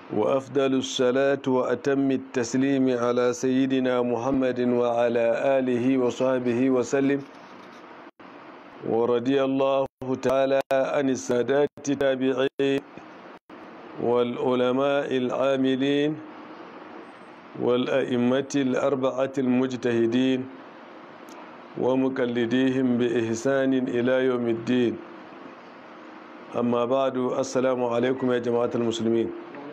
وأفضل الصلاة وأتم التسليم على سيدنا محمد وعلى آله وصحبه وسلم ورضي الله تعالى عن السادات التابعين والعلماء العاملين والأئمة الأربعة المجتهدين ومقلديهم بإحسان إلى يوم الدين أما بعد السلام عليكم يا جماعة المسلمين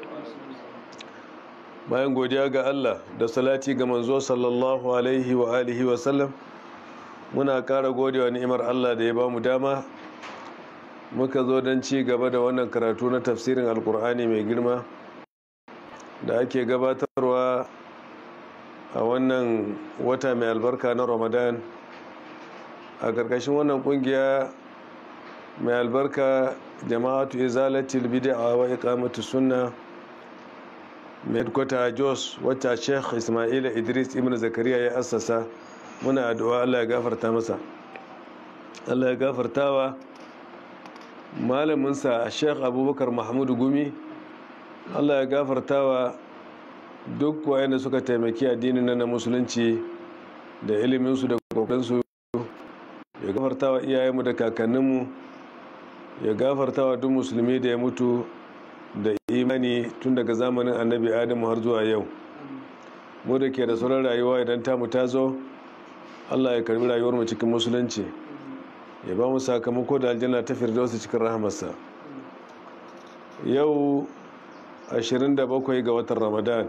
bayan godiya ga Allah da salati ga manzo sallallahu alaihi wa alihi wa sallam muna ƙara godewa ni'imar Allah da ya ba mu dama muka zo don ci gaba da wannan karatu na tafsirin alkur'ani mai girma da ake gabatarwa a wannan wata mai albarka na ramadan a ƙarƙashin wannan ƙungiya mai albarka jama'atu izalatul bid'a wa iqamatu sunna mai kwata jos wacce sheikh ismaila idris ibn zakariya ya assasa muna addu'a allah ya gafarta masa allah ya gafartawa malaminsa sheikh abubakar mahmudu gumi allah ya gafartawa duk wayanda suka taimaki addinin na musulunci da iliminsu da kokarinsu ya gafartawa iyayenmu da kakanninmu ya gafartawa duk musulmi da ya mutu da imani tun daga zamanin annabi adamu har zuwa yau mu da ke da sauran rayuwa idan tamu ta zo allah ya karbi rayuwarmu cikin musulunci ya ba mu sakamako da aljanna ta firdausa cikin rahamarsa yau 27 ga watan ramadan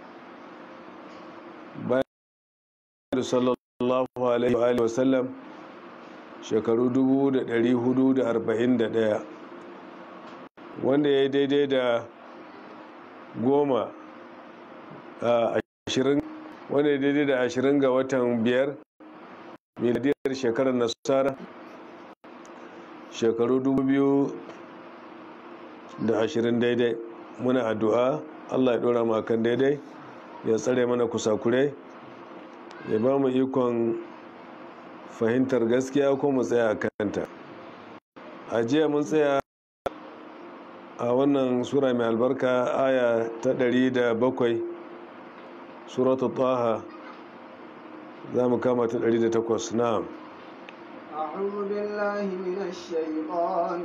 bayan sallallahu alaihi wasallam shekaru 441 wanda ya yi daidai da goma a ashirin wanda ya daidai da ashirin ga watan biyar miladiyar shekarar nasara shekaru dubu biyu da ashirin daidai muna addu'a allah ya dora mu akan daidai ya tsare mana kusakurai ya ba mu ikon fahimtar gaskiya ko mu tsaya a kanta a jiya mun tsaya a wannan sura mai albarka aya ta ɗari da bakwai suratu taha za mu kama ta ɗari da takwas na'am أعوذ بالله من الشيطان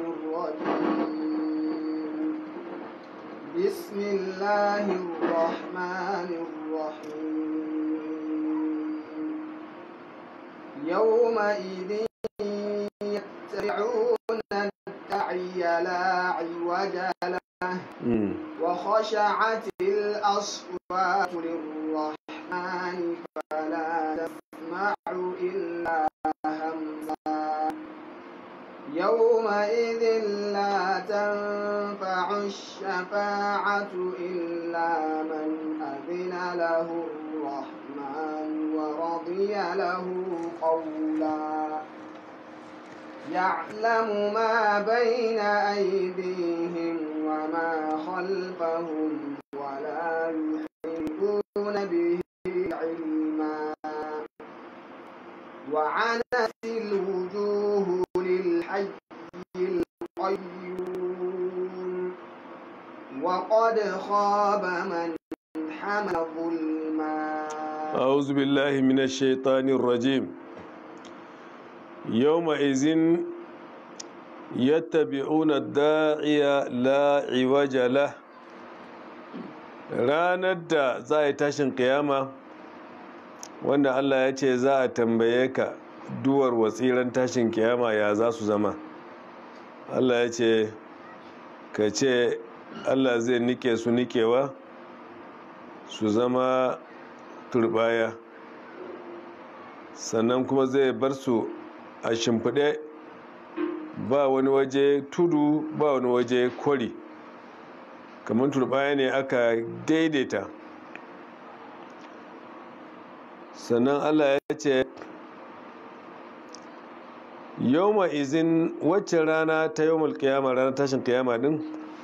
الرجيم بسم الله الرحمن الرحيم يومئذ يتبعون الداعي لا عوج له وخشعت الأصوات للرحمن فلا تسمع إلا همسا يومئذ لا تنفع الشفاعة إلا من أذن له الرحمن ورضي له قولا يعلم ما بين أيديهم وما خلفهم ولا يحيطون به علما وعنت الوجوه للحي القيوم وقد خاب من حمل ظلما أعوذ بالله من الشيطان الرجيم يومئذ يتبعون الداعي لا عوج له ranar da za a yi tashin kiyama wanda allah ya ce za a tambaye ka duwar watsiran tashin kiyama ya za su zama allah ya ce ka ce allah zai nike su nikewa su zama turbaya sannan kuma zai bar su a shimfiɗe ba wani waje tudu ba wani waje kwari kamar turbaya ne aka daidaita sannan allah ya ce yawma izin wacce rana ta yawmal kiyama ranar tashin kiyama din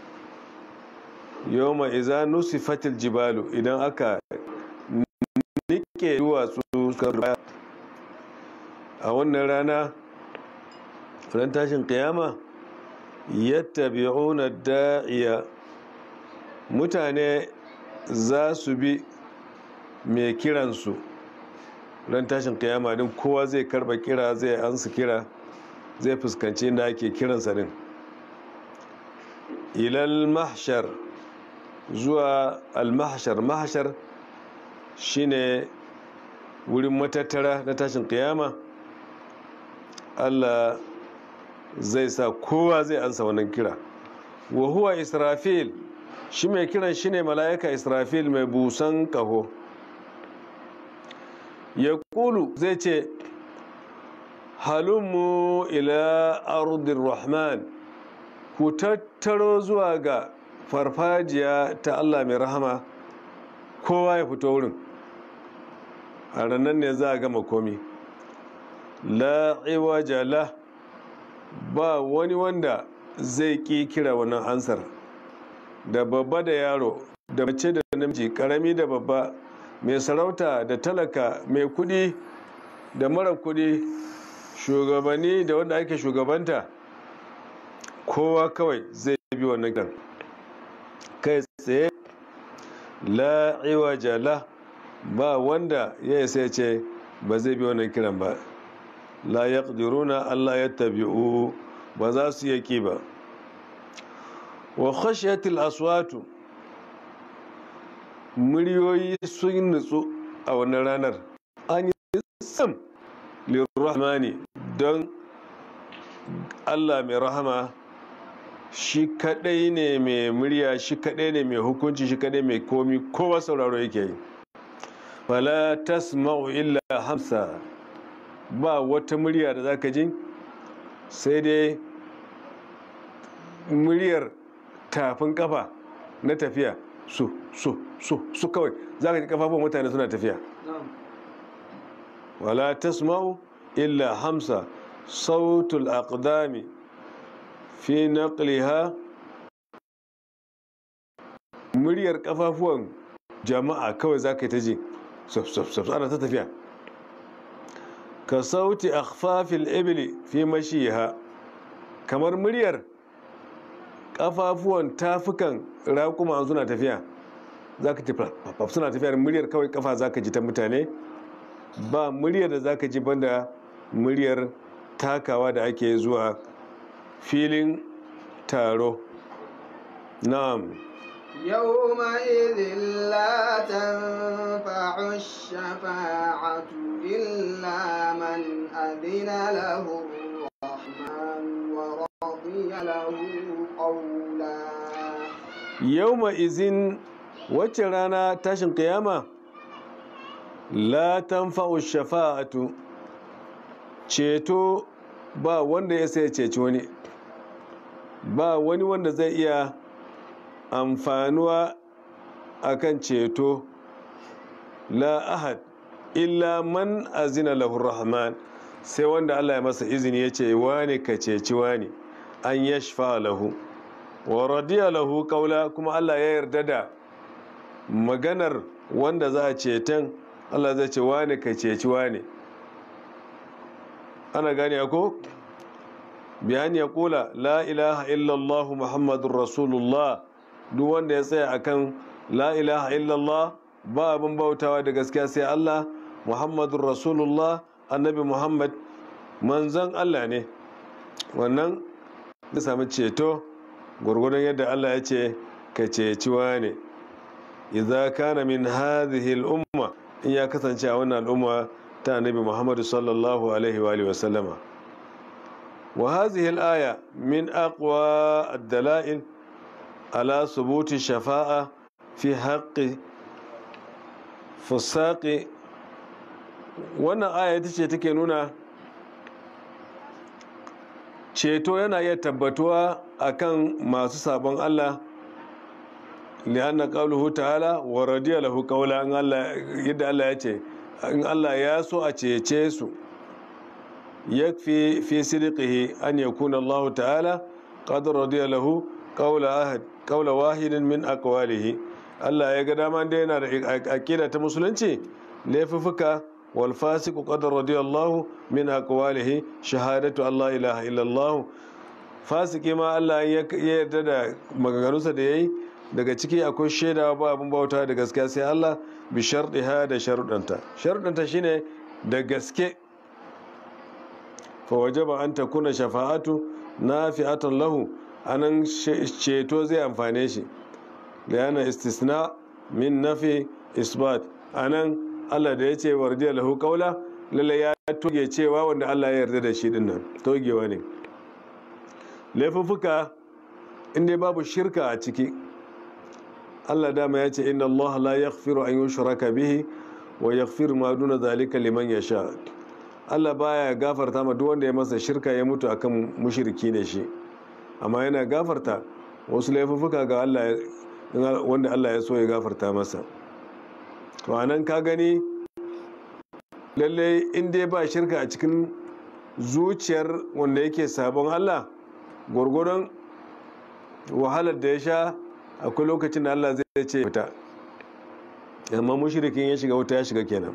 yawma iza nusifatil jibalu idan aka nike duwatsu suka a wannan rana ran tashin kiyama yattabi'una da'iya mutane za su bi mai kiransu ran tashin kiyama din kowa zai karba kira zai ansa kira zai fuskanci inda ake kiransa din ilal mahshar zuwa al-mahshar mahshar shine wurin matattara na tashin kiyama Allah zai sa kowa zai ansa wannan kira wa huwa israfil shi mai kiran shine mala'ika israfil mai busan kaho ya kulu zai ce halummu ila ardin rahman ku tattaro zuwa ga farfajiya ta Allah mai rahama kowa ya fito wurin a ranar ne za a gama komi la'iwaja la ba wani wanda zai ƙi kira wannan ansar da babba da yaro da mace da namiji karami da babba mai sarauta da talaka mai kudi da mara kudi shugabanni da wanda ake shugabanta kowa kawai zai bi wannan kan kai tsaye la'iwaja la ba wanda ya isa ce ba zai bi wannan kiran ba la yaqdiruna Allah ya tabi'u ba za su yaki ba wa khashiyatil aswatu muryoyi sun nutsu a wannan ranar an yi sam lirrahmani don Allah mai rahama shi kadai ne mai murya shi kadai ne mai hukunci shi kadai mai komi kowa sauraro yake yi fala tasma'u illa hamsa ba wata murya da zaka ji sai dai muryar tafin kafa na tafiya su su su su kawai zaka ji kafafun mutane suna tafiya wala tasma'u illa hamsa sautul aqdami fi naqliha muryar kafafuwan jama'a kawai zaka yi ta ji suf ana ta tafiya ka sauti akhfafil ibli fi mashiha kamar muryar kafafuwan tafukan raƙuma suna tafiya zaka ji suna tafiya muryar kawai kafa zaka ji ta mutane ba muryar da zaka ji banda muryar takawa da ake zuwa filin taro na'am يومئذ لا تنفع الشفاعة إلا من أذن له الرحمن ورضي له قولا يومئذ wacce rana tashin kiyama la tanfa'u shafa'atu ceto ba wanda ya sai ceci wani ba wani wanda zai iya amfanuwa akan ceto la ahad illa man azina lahu rahman sai wanda Allah ya masa izini ya ce wane ka ceci wane an yashfa lahu wa radiya lahu kaula kuma Allah ya yarda da maganar wanda za a ceton Allah zai ce wane ka ceci wane ana gane ko bayani ya kula la ilaha illallah muhammadun rasulullah duk wanda ya tsaya akan la ilaha illallah ba abin bautawa da gaskiya sai Allah muhammadun rasulullah annabi muhammad manzon Allah ne wannan da sami ceto gwargwadon yadda Allah ya ce ka ceci ne idza kana min hadhihi al-umma in ya kasance a wannan al'umma ta annabi muhammad sallallahu alaihi wa alihi wa sallama wa hadhihi al-aya min aqwa ad-dalail ala subuti shafa'a fi haqqi fusaqi wannan aya ita ce take nuna ceto yana iya tabbatuwa akan masu sabon Allah lianna qawluhu ta'ala wa radiya lahu qawla in Allah yadda Allah ya ce in Allah ya so a cece su yakfi fi sidqihi an yakuna Allah ta'ala qad radiya lahu qawla ahad qawla wahidin min aqwalihi Allah ya ga dama da yana da aqida ta musulunci laifuffuka wal fasiqu qad radiyallahu min aqwalihi shahadatu Allah ilaha illallah fasiki ma Allah ya yarda da maganganunsa da yayi daga ciki akwai shaidawa ba abin bauta da gaskiya sai Allah bi sharɗiha da sharuɗanta sharuɗanta shine da gaske fa wajaba an takuna shafa'atu nafi'atan lahu anan ceto zai amfane shi yana istisna min nafi isbat anan Allah da ya ce wardiya lahu qawla lalle ya toge cewa wanda Allah ya yarda da shi dinnan togewa ne laifuffuka inda babu shirka a ciki Allah dama ya ce inna Allah la yaghfiru an yushraka bihi wa yaghfiru ma duna zalika liman yasha Allah baya gafarta ma duk wanda ya masa shirka ya mutu akan mushriki ne shi amma yana gafarta wasu laifuffuka ga Allah wanda Allah ya so ya gafarta masa to anan ka gani lalle in dai ba shirka a cikin zuciyar wanda yake sabon Allah gwargwadon wahalar da ya sha akwai lokacin da Allah zai ce fita amma mushrikin ya shiga wuta ya shiga kenan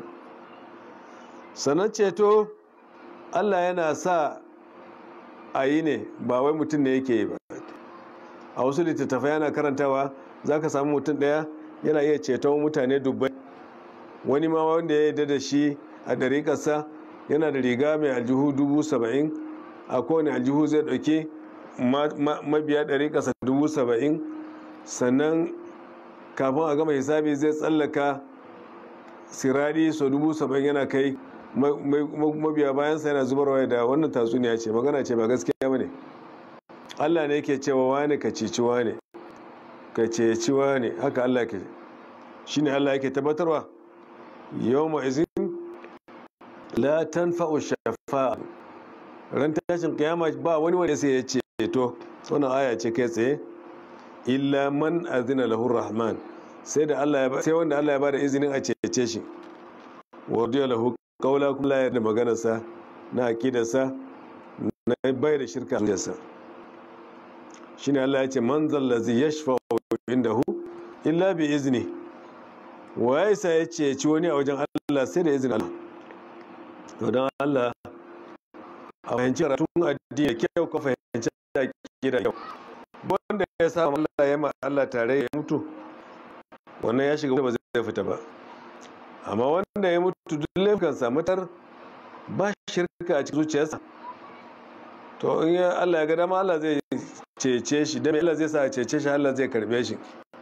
sannan ceto Allah yana sa a yi ne ba wai mutum ne yake yi ba a wasu littattafai yana karantawa za ka samu mutum ɗaya yana iya ceton mutane dubbai wani ma wanda ya yarda da shi a ɗariƙarsa yana da riga mai aljihu dubu saba'in a kowane aljihu zai ɗauki mabiya ɗariƙarsa dubu saba'in sannan kafin a gama hisabi zai tsallaka sirari so dubu saba'in yana kai mabiya bayansa yana zubarwa da wannan tatsuniya ce magana ce ba gaskiya ba ne allah ne ke cewa wane ka ceci wane ka ceci wane haka allah ke shi ne allah yake tabbatarwa yau ma'izin la tanfa'u shafa'a ran tashin kiyama ba wani wanda sai ya ceto wannan aya ce kai tsaye illa man azina lahu rahman sai da Allah ya sai wanda Allah ya bada izinin a cece shi wadiya lahu qawla kullu ya da maganarsa na aqidarsa na bai da shirka a sa shine Allah ya ce man zallazi yashfa'u indahu illa bi izni wa ya isa ya ceci wani a wajen Allah sai da izinin Allah to don Allah a fahimci karatun addini kyau ka fahimci aƙida kyau wanda ya sa Allah ya ma Allah tare ya mutu wannan ya shiga ba zai fita ba amma wanda ya mutu duk laifukan samatar ba shirka a cikin zuciyarsa to in ya Allah ya ga dama Allah zai cece shi dan Allah zai sa a cece shi Allah zai karbe shi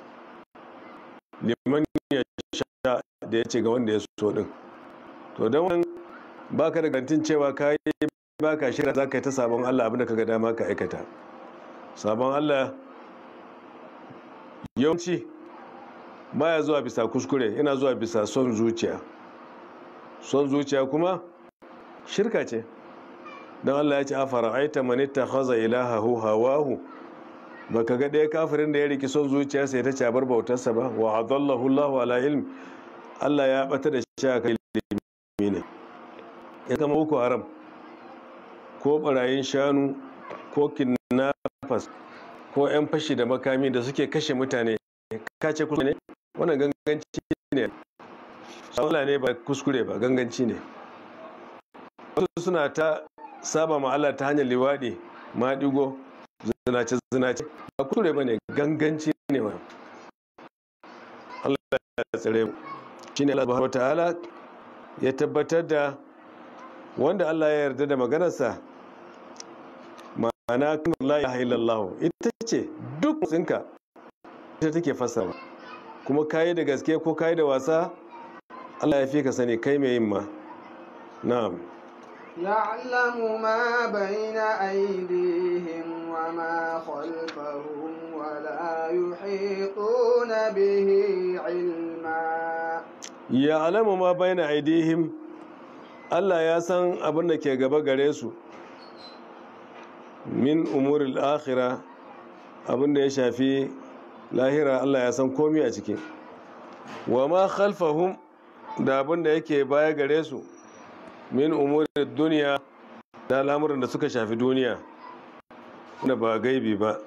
liman ya sha da ya ce ga wanda ya so din to don wannan baka da garantin cewa ka yi baka shirya za ka yi ta sabon Allah abinda ka ga dama ka aikata sabon Allah yawanci baya zuwa bisa kuskure yana zuwa bisa son zuciya son zuciya kuma shirka ce don Allah ya ce a fara'aita manitta haza ilahahu hawahu baka ga ɗaya kafirin da ya riki son zuciyarsa ya ta cabar bautarsa ba wa adallahu Allahu ala ilm Allah ya bata da shi a kai ilimi ne ya kama uku haram ko barayin shanu ko kidnappers ko 'yan fashi da makami da suke kashe mutane kace kuskure ne wannan ganganci ne Allah ne ba kuskure ba ganganci ne wasu suna ta saba ma Allah ta hanyar liwaɗi maɗigo zinace zinace ba kuskure ba ne ganganci ne wa Allah ya tsare mu shine Allah subhanahu wataala ya tabbatar da wanda Allah ya yarda da maganarsa ma'ana kan la ilaha illallah ita ce duk tsinka ita take fassara kuma kayi da gaske ko kayi da wasa Allah ya fi ka sani kai mai yin ma na'am يعلم ما بين أيديهم وما خلفهم ولا يحيطون به علما يعلم ما بين أيديهم Allah ya san abin da ke gaba gare su min umuril akhira abin da ya shafi lahira Allah ya san komi a ciki wa ma khalfahum da abin da yake baya gare su min umuril duniya da al'amuran da suka shafi duniya da ba gaibi ba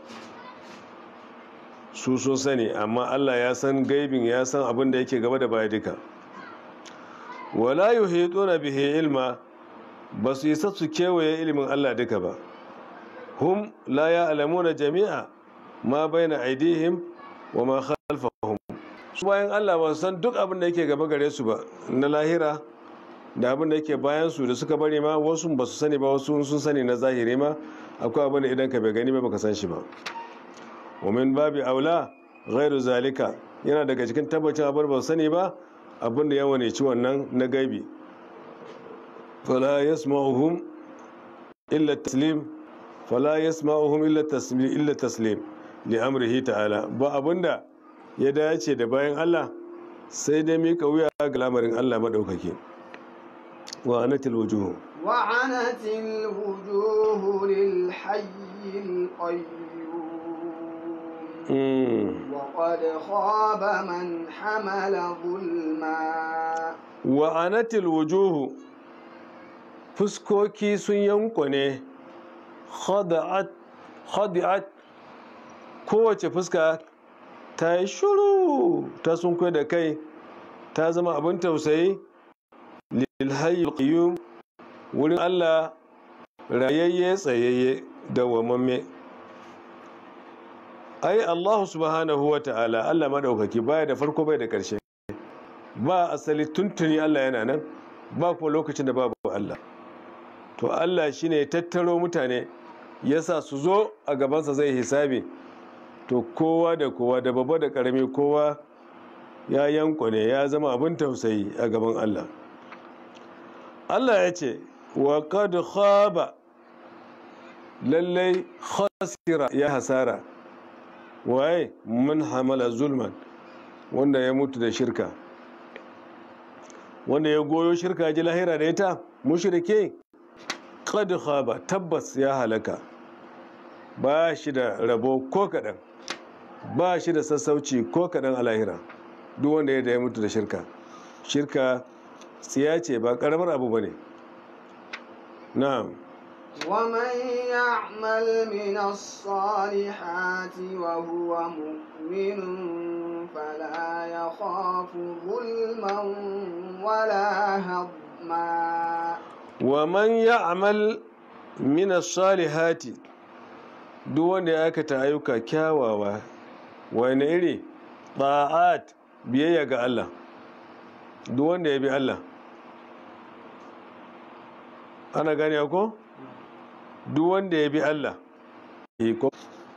su sun sani amma Allah ya san gaibin ya san abin da yake gaba da baya duka wala yuhituna bihi ilma ba su isa su kewaye ilimin Allah duka ba hum la ya'lamuna jami'a ma baina aidihim wa ma khalfahum su bayan Allah ba su san duk abin da yake gaba gare su ba na lahira da abin da yake bayan su da suka bari ma wasu ba su sani ba wasu sun sani na zahiri ma akwai abin da idan ka bai gani ba baka san shi ba wa min babi aula ghairu zalika yana daga cikin tabbacin abin ba su sani ba abin da ya wane ci wannan na gaibi fala yasma'uhum illa taslim fala yasma'uhum illa taslim illa taslim li amrihi ta'ala ba abinda ya dace da bayan Allah sai dai mika wuya ga lamarin Allah madaukake wa anatil wujuh وعنت الوجوه للحي القيوم mm. وقد خاب من حمل ظلما wa anatil wujuh fuskoki sun yankwane khada'at khadi'at kowace fuska ta yi shuru ta sunkwai da kai ta zama abin tausayi lilhayyul qayyum wurin Allah rayayye tsayayye dawwamamme ai Allah subhanahu wa ta'ala Allah madaukaki baya da farko bai da ƙarshe ba asali tuntuni Allah yana nan ba kuma lokacin da babu Allah to Allah shine ya tattaro mutane yasa su zo a gabansa zai hisabi to kowa da kowa da babba da karami kowa ya yankwane ya zama abin tausayi a gaban Allah Allah ya ce wa qad khaba lallai khasira ya hasara waye man hamala zulman wanda ya mutu da shirka wanda ya goyo shirka ji lahira da ita mushrike qad khaba tabbas ya halaka ba shi da rabo ko kaɗan ba shi da sassauci ko kaɗan a lahira duk wanda ya da ya mutu da shirka shirka tsiya ce ba ƙaramar abu ba ne na'am ومن يعمل من الصالحات وهو مؤمن فلا يخاف ظلما ولا هضما wa man ya'mal min as-salihati duk wanda ya aikata ayyuka kyawawa wani iri ta'at biyayya ga Allah duk wanda ya bi Allah ana gane ko duk wanda ya bi Allah eh, ko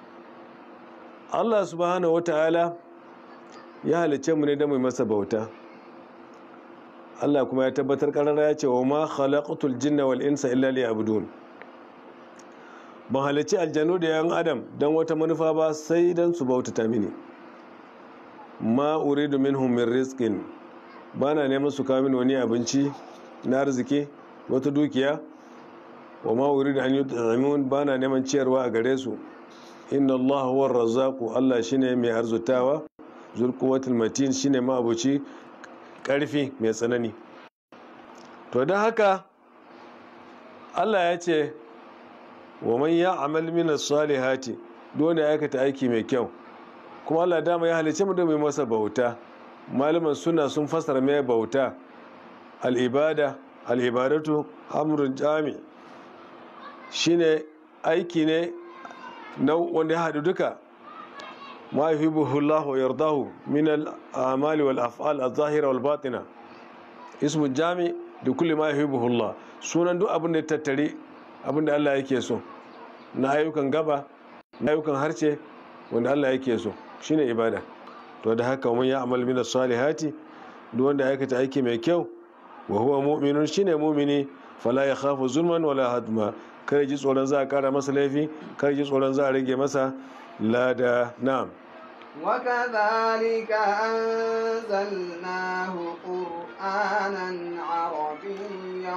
Allah subhanahu wata'ala ya halicce mu ne da mu yi masa bauta Allah kuma ya tabbatar karara ya ce wa ma khalaqatul jinna wal insa illa liya'budun ban halicci aljanu da yan adam don wata manufa ba sai don su bautata mini ma uridu minhum min rizqin bana neman su kawo mini wani abinci na arziki wata dukiya wa ma uridu an yut'imun bana neman ciyarwa a gare su inna Allah huwa razzaqu Allah shine mai arzutawa zul quwwatil matin shine ma abuci karfi mai tsanani to don haka Allah ya ce wa man ya'mal min as-salihati dole ya aikata aiki mai kyau kuma Allah dama ya halice mu da mai masa bauta malaman suna sun fasara mai bauta al-ibada al-ibadatu amrun jami shine aiki ne na wanda ya haɗu duka ma yuhibbuhu Allah wa yardahu min al-a'mali wal af'al adh-dhahira wal batina ismu jami da kulli ma yuhibbuhu Allah sunan duk abin da ya tattare abin da Allah yake so na ayyukan gaba na ayyukan harce wanda Allah yake so shine ibada to da haka mun ya amal min salihati duk wanda aikata aiki mai kyau wa huwa mu'minun shine mu'mini fala yakhafu zulman wala hadma kar ji tsoron za a kara masa laifi kar ji tsoron za a rage masa lada na'am وكذلك أنزلناه قرآنا عربيا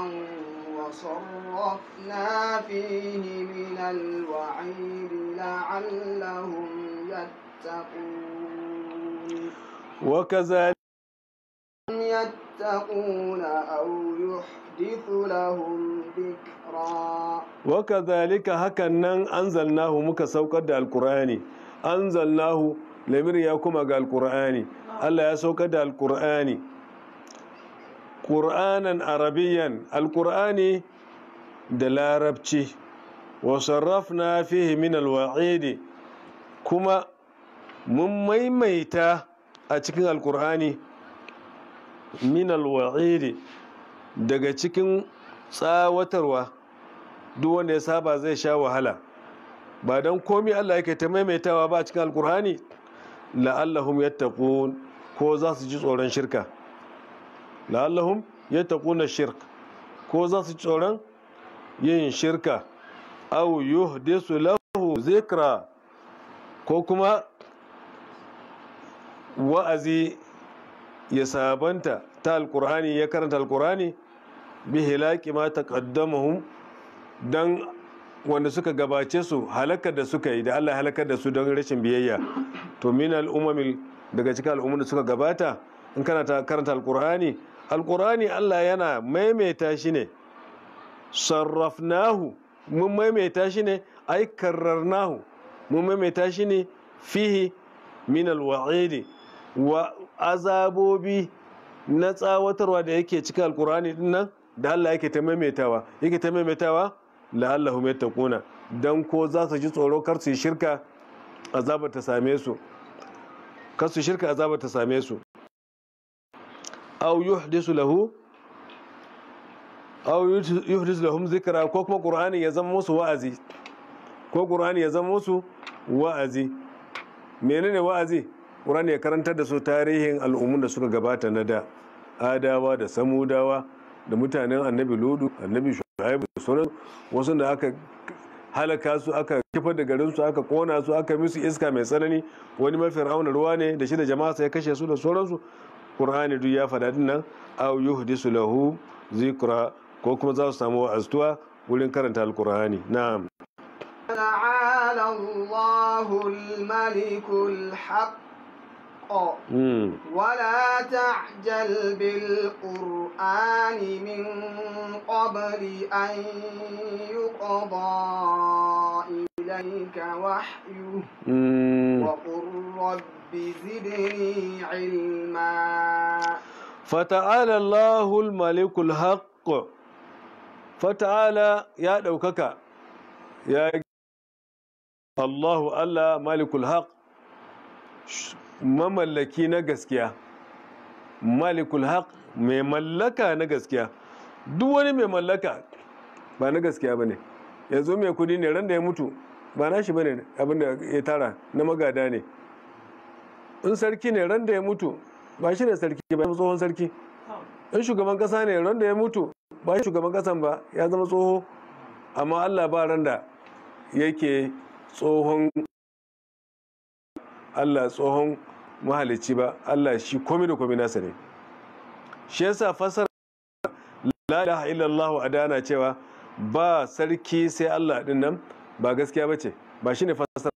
وصرفنا فيه من الوعيد لعلهم يتقون وكذلك يتقون أو يحدث لهم ذكرا wakazalika hakan nan anzalnahu muka saukar da alkur'ani anzalnahu lamir ya kuma ga alkur'ani Allah ya saukar da alkur'ani qur'anan arabiyyan alkur'ani da larabci wa sarrafna fihi min alwa'idi kuma mun maimaita a cikin alkur'ani min alwa'idi daga cikin tsawatarwa duk wanda ya saba zai sha wahala ba don komi Allah yake ta maimaitawa ba a cikin alkur'ani la'allahum yattaqun ko za su ji tsoron shirka la'allahum yattaquna shirk ko za su ji tsoron yin shirka aw yuhdisu lahu zikra ko kuma wa'azi ya sabanta ta alkur'ani ya karanta alkur'ani bi hilaki ma taqaddamahum dan wanda suka gabace su halakar da suka yi da Allah halakar da su don rashin biyayya to min al'umamil daga cikin al'ummar da suka gabata in kana ta karanta alkur'ani alkur'ani Allah yana maimaita shi ne sarrafnahu mun maimaita shi ne ai karrarnahu mun maimaita shi ne fihi min alwa'idi wa azabobi na tsawatarwa da yake cikin alkur'ani din nan da Allah yake ta maimaitawa yake ta maimaitawa la'allahum yattaquna dan ko za su ji tsoro kar su yi shirka azabar ta same su kar su shirka azabar ta same su aw yuhdisu lahu aw yuhdisu lahum zikra ko kuma qur'ani ya zama musu wa'azi ko qur'ani ya zama musu wa'azi menene wa'azi qur'ani ya karantar da su tarihin al'ummun da suka gabata na da adawa da samudawa da mutanen annabi ludu annabi shu'aibu da sauran wasu da aka halaka su aka kifar da garin su aka kona su aka musu iska mai tsanani wani mafi rauna ruwa ne da shi da jama'a sai kashe su da sauransu qur'ani duk ya faɗa din nan aw yuhdisu lahu zikra ko kuma za su samu wa'aztuwa wurin karanta alqur'ani na'am تعالى الله الملك الحق mm. ولا تعجل بالقرآن من قبل أن يقضى إليك وحيه Mm. وقل رب زدني علما fata'ala Allahul malikul haqq fata'ala ya ɗaukaka ya Allahu Allah malikul haqq mamallaki na gaskiya malikul haqq mai mallaka na gaskiya duk wani mai mallaka ba na gaskiya bane yanzu mai kudi ne ran da ya mutu ba nashi bane abinda ya tara na magada ne in sarki ne ran da ya mutu ba shi ne sarki ba ya zama tsohon sarki in shugaban kasa ne ran da ya mutu ba shi shugaban kasan ba ya zama tsoho amma allah ba ran da yake tsohon allah tsohon mahalicci ba allah shi komi da komi nasa ne shi yasa fasara la ilaha illallah a dana cewa ba sarki sai allah din nan ba gaskiya ba ce ba shi ne fasara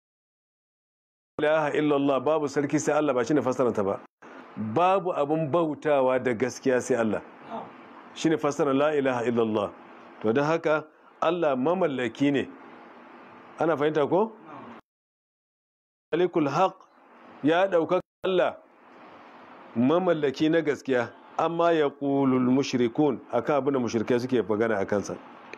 la ilaha illallah babu sarki sai allah ba shi ne fasaranta ba babu abin bautawa da gaskiya sai Allah shine fassara la ilaha illallah to don haka Allah mamallaki ne ana fahimta ko malikul haq ya ɗaukaka Allah mamallaki na gaskiya amma ya ƙulul mushrikun akan abin da mushrikai suke magana a kansa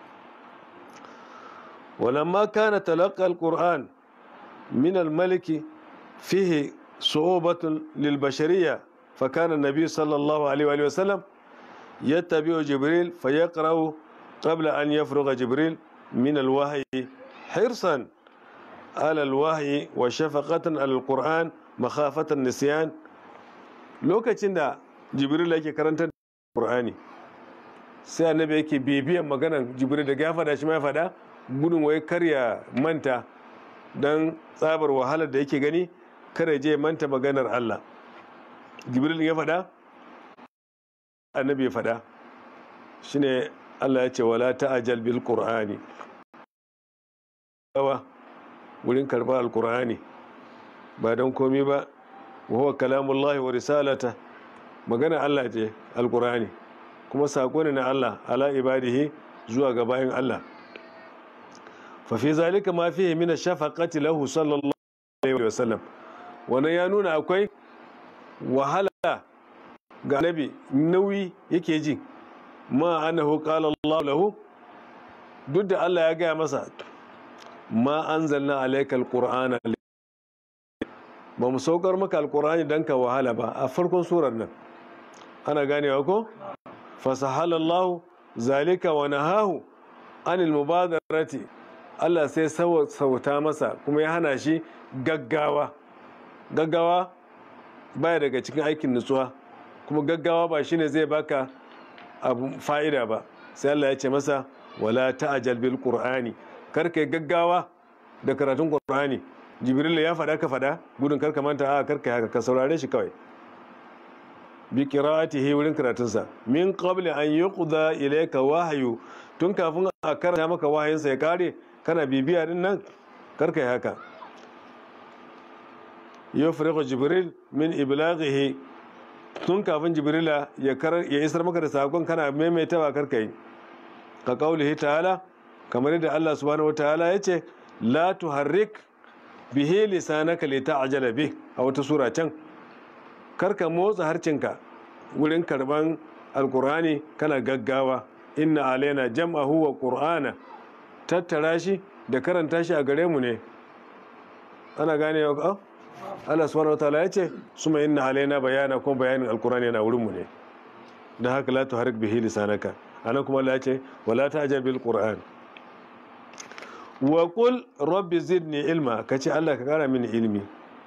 walamma kana talaqqa alquran min almaliki fihi صعوبة للبشرية فكان النبي صلى الله عليه وآله وسلم يتبع جبريل فيقرأ قبل أن يفرغ جبريل من الوحي حرصا على الوحي وشفقة على القرآن مخافة النسيان lokacin da jibril yake karantar da qur'ani sai annabi yake bibiyan maganan jibril da ya fada shi ma ya fada gudun wai karya manta dan tsabar wahalar da yake gani kada je manta maganar Allah jibril ya faɗa annabi ya faɗa shine Allah ya ce wala ta'jal bil qur'ani yawa wurin karɓar alqur'ani ba don komi ba wa huwa kalamullahi wa risalata magana Allah ce alqur'ani kuma sako ne na Allah ala ibadihi zuwa ga bayin Allah fa fi zalika ma fihi min ash-shafaqati lahu sallallahu alaihi wa sallam wannan ya nuna akwai wahala ga nabi nauyi yake ji ma annahu qala Allah lahu duk da Allah ya gaya masa ma anzalna alayka alqur'ana ba mu saukar maka alkur'ani don ka wahala ba a farkon surar nan ana ganewa ko fasahalallahu zalika wa nahahu anil mubadarati Allah sai sauta masa kuma ya hana shi gaggawa gaggawa baya daga cikin aikin nutsuwa kuma gaggawa ba shine zai baka abu fa'ida ba sai Allah ya ce masa wala ta'jal bil qur'ani kar kai gaggawa da karatun qur'ani jibril ya faɗa ka faɗa gudun kar ka manta a kar kai haka ka saurare shi kawai bi qira'atihi wurin karatunsa min qabli an yuqda ilayka wahyu tun kafin a karanta maka wahayinsa ya kare kana bibiya din nan kar kai haka yufriqu jibril min iblaghihi tun kafin jibrila ya ya isar maka da sakon kana maimaitawa kar kai ka kaulihi ta'ala kamar yadda Allah subhanahu wataala yace la tuharrik bihi lisanaka lita'jala bih a wata sura can karka motsa harcinka wurin karban alkur'ani kana gaggawa inna alaina jam'ahu wa qur'ana tattara shi da karanta shi a gare mu ne ana gane wa Allah subhanahu wataala ya ce suma inna alaina bayana kuma bayanin alkur'ani yana wurin mu ne da haka la tuharik bihi lisanaka anan kuma Allah ya ce wala ta'jal bil qur'an wa qul rabbi zidni ilma kace Allah ka kara mini ilmi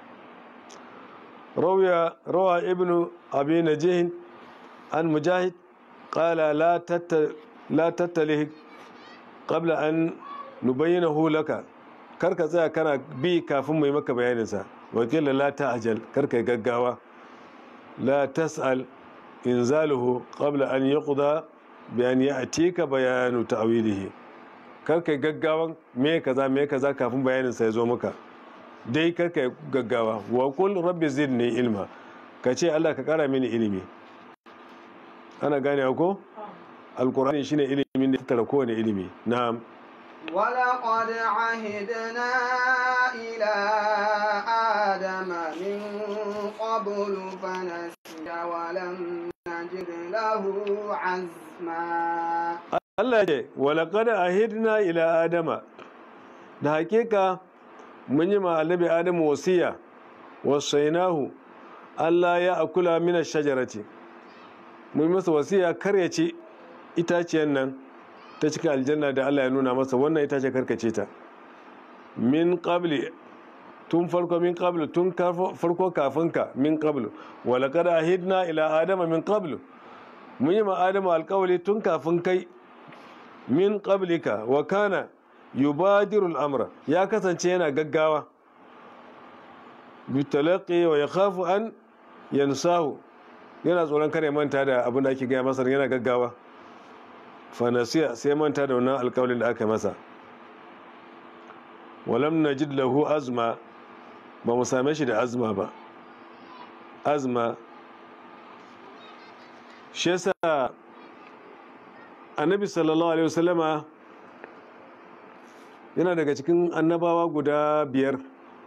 روى روى ابن أبي نجيه عن مجاهد قال لا تت لا تتله قبل أن نبينه لك karka tsaya kana bi kafin mai maka bayaninsa wakila la ta'jal karka gaggawa la tas'al inzaluhu qabla an yuqda bi an ya'tika bayanu ta'wilihi karka gaggawan me kaza me kaza kafin bayaninsa ya zo maka dai karka gaggawa wa kul rabbi zidni ilma ka ce Allah ka kara mini ilimi ana gane ko alkur'ani shine ilimin da tattara kowane ilimi na'am ولقد عهدنا إلى آدم من قبل فنسي ولم نجد له عزما Allah ya ce walaqad ahidna ila adama da hakika mun yi ma annabi adamu wasiya wasainahu Allah ya akula mina shajarati mun masa wasiya kar ya ci itaciyar nan ta cikin aljanna da Allah ya nuna masa wannan itace karkace ta min qabli tun farko min qablu tun farko kafin ka min qablu wala qad ahidna ila adama min qablu mun yi ma adamu alkawali tun kafin kai min qablika wa kana yubadiru al'amra ya kasance yana gaggawa bitalaqi wa yakhafu an yansahu yana tsoron kare manta da abin da ake gaya masa yana gaggawa fanasiya sai manta da wannan alkawalin da aka masa walam najid lahu azma ba mu same shi da azma ba azma shi yasa annabi sallallahu alaihi wasallama yana daga cikin annabawa guda biyar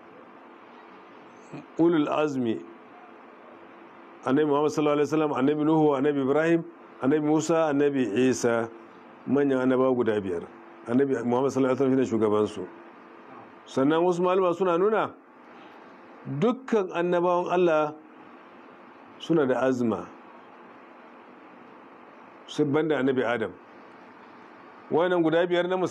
ulul azmi annabi muhammad sallallahu alaihi wasallam annabi nuhu annabi ibrahim annabi musa annabi isa manyan annabawa guda biyar annabi muhammad sallallahu alaihi wasallam shine shugabansu sannan wasu malama suna nuna dukkan annabawan allah suna da azma su banda annabi adam wannan guda biyar na musamman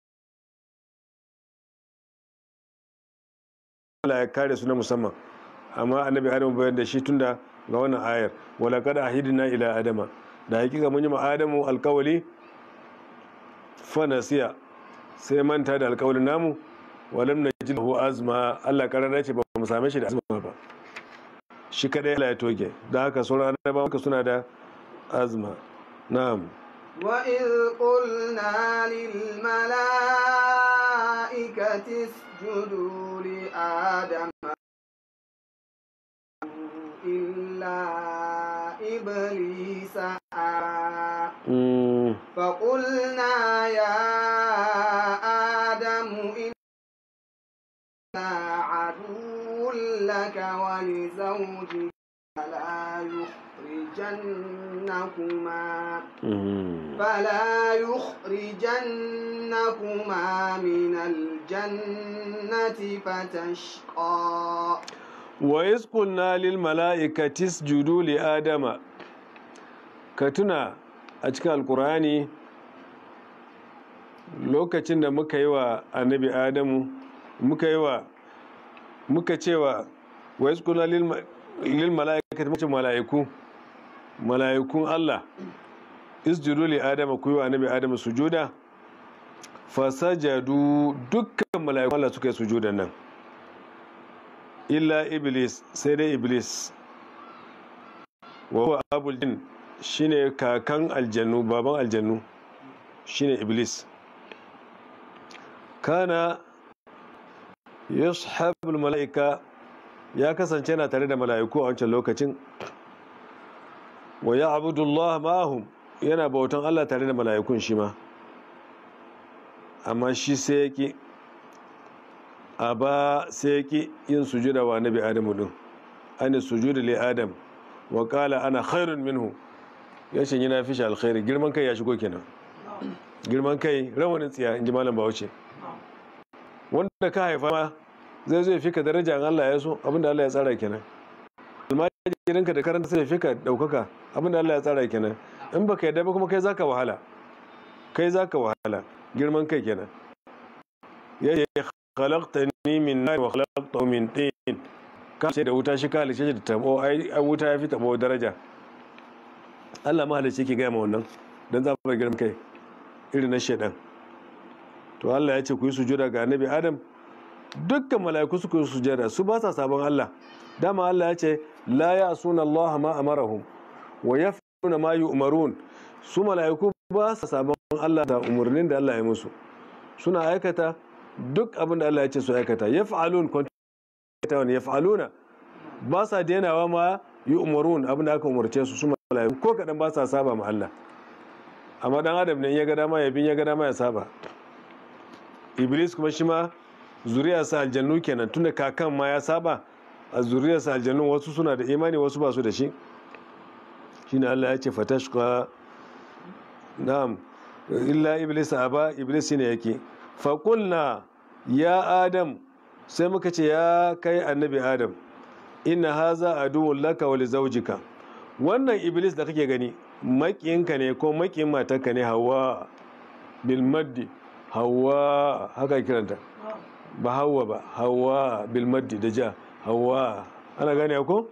Allah ya kare su na musamman amma annabi adam bayan da shi tunda ga wannan ayar wala kada ahidina ila adama da hakika mun yi ma adamu alkawali fanasiya sai manta da alkawalin namu walam najid lahu azma Allah karara ce ba mu same shi da azma ba shi kadai Allah ya toge da haka sauran annabawa suna da azma na'am وإذ قلنا للملائكة اسجدوا لآدم إلا إبليس أبى Mm, فقلنا يا آدم إنا عدو لك ولزوجك فلا يخرجنكما mm. فلا يخرجنكما من الجنة فتشقى wa isqulna lil mala'ikati isjudu li adama ka tuna a cikin alkur'ani lokacin da muka yi wa annabi adamu muka yi wa muka cewa wa isqulna lil lil mala'ikati muka mala'iku mala'ikun Allah isjudu li adama ku yi wa annabi adamu sujuda fasajadu dukkan mala'ikun Allah suka yi sujudan nan illa iblis sai dai iblis wa huwa abul jin shine kakan aljannu baban aljannu shine iblis kana yashabul mala'ika ya kasance yana tare da mala'iku a wancan lokacin wa ya'budullah ma'ahum yana bautan Allah tare da mala'ikun shi ma amma shi sai yake a ba sai yake yin sujuda wa nabi adamu din ana sujuda li adam wa qala ana khairun minhu yace yana fi shi alkhairi girman kai ya shigo kenan girman kai rawanin tsiya inji malam Bahaushe wanda ka haifa ma zai zo ya fika daraja in Allah ya so abinda Allah ya tsara kenan almajirinka da karanta sai ya fika daukaka abinda Allah ya tsara kenan in baka yadda ba kuma kai zaka wahala kai zaka wahala girman kai kenan ya ce khalaqtani min nar wa khalaqtahu min tin ka ce da wuta shi ka halice shi da tabo ai wuta ya fi tabo daraja Allah ma halice ki ga ma wannan dan za mu girman kai irin na shedan to Allah ya ce ku yi sujuda ga annabi Adam dukkan mala'iku su yi sujada su ba sa sabon Allah dama Allah ya ce la ya'suna Allah ma amarahum wa yaf'aluna ma yu'marun su mala'iku ba sa sabon Allah da umarnin da Allah ya musu suna aikata duk abin da Allah ya ce su aikata yaf'alun kwanta wani yaf'aluna ba sa denawa ma yu'marun abin da aka umarce su su mala'iku ko kadan ba sa saba ma Allah amma dan adam ne ya ga dama ya bin ya ga dama ya saba iblis kuma shi ma zuriyarsa aljannu kenan tunda kakan ma ya saba a zuriyarsa aljannu wasu suna da imani wasu ba su da shi shine Allah ya ce fatashqa na'am illa iblis aba iblis ne yake faƙulna ya adam sai muka ce ya kai annabi adam inna haza aduwwun laka wa lizaujika wannan iblis da kake gani makiyinka ne ko makiyin matarka ne hawa bil maddi hawa haka kiranta ba hawa ba hawa bil maddi da ja hawa ana gane ko